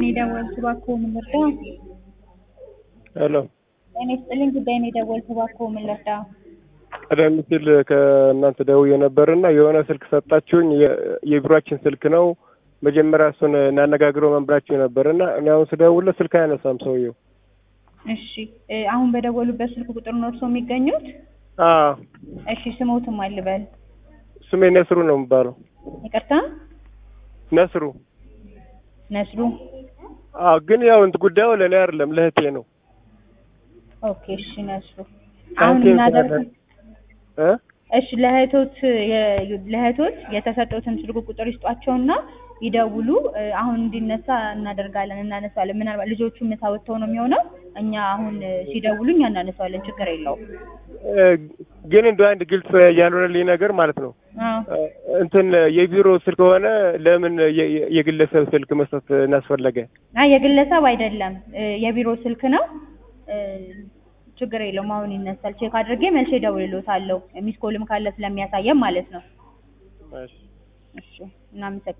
ነው የደወልኩት እባክዎ ምን ልርዳ? ሄሎ ጤና ይስጥልኝ ጉዳይ ነው የደወልኩት እባክዎ ምን ልርዳ? ቀደም ሲል ከእናንተ ደውዬ ነበርና የሆነ ስልክ ሰጣችሁኝ። የ- የቢሮአችን ስልክ ነው። መጀመሪያ እሱን እናነጋግረው መንብራችሁ ነበርና እኔ አሁን ስደውልለት ስልክ አያነሳም ሰውየው። እሺ እ አሁን በደወሉበት ስልክ ቁጥር ነው እርስዎ የሚገኙት? አዎ እሺ ስሞትም አልበል ስሜ ነስሩ ነው የሚባለው። ይቅርታ ነስሩ። ነስሩ አዎ ግን ያው እንትን ጉዳዩ ለእኔ አይደለም ለእህቴ ነው። ኦኬ እሺ ነስሩ አሁን እህቴ እናደርግ ስላለ- እ እሺ ለእህቶት የ- ለእህቶት የተሰጠውትን ስልክ ቁጥር ይስጧቸውና ይደውሉ እ አሁን እንዲነሳ እናደርጋለን እናነሳለን ምናልባት ልጆቹ ምሳ ወጥተው ነው የሚሆነው እኛ አሁን እ ሲደውሉ እኛ እናነሳዋለን ችግር የለውም እ ግን እንደ አንድ ግልጽ ያልሆነልኝ ነገር ማለት ነው አዎ እ እንትን የቢሮ ስልክ ሆነ ለምን የ- የ- የግለሰብ ስልክ መስጠት እናስፈለገ? አይ የግለሰብ አይደለም እ የቢሮ ስልክ ነው እ ችግር የለውም አሁን ይነሳል ቼክ አድርጌ መልሼ እደውልልዎታለሁ ሚስ ኮልም ካለ ስለሚያሳየን ማለት ነው እሺ እሺ እናመሰግናለን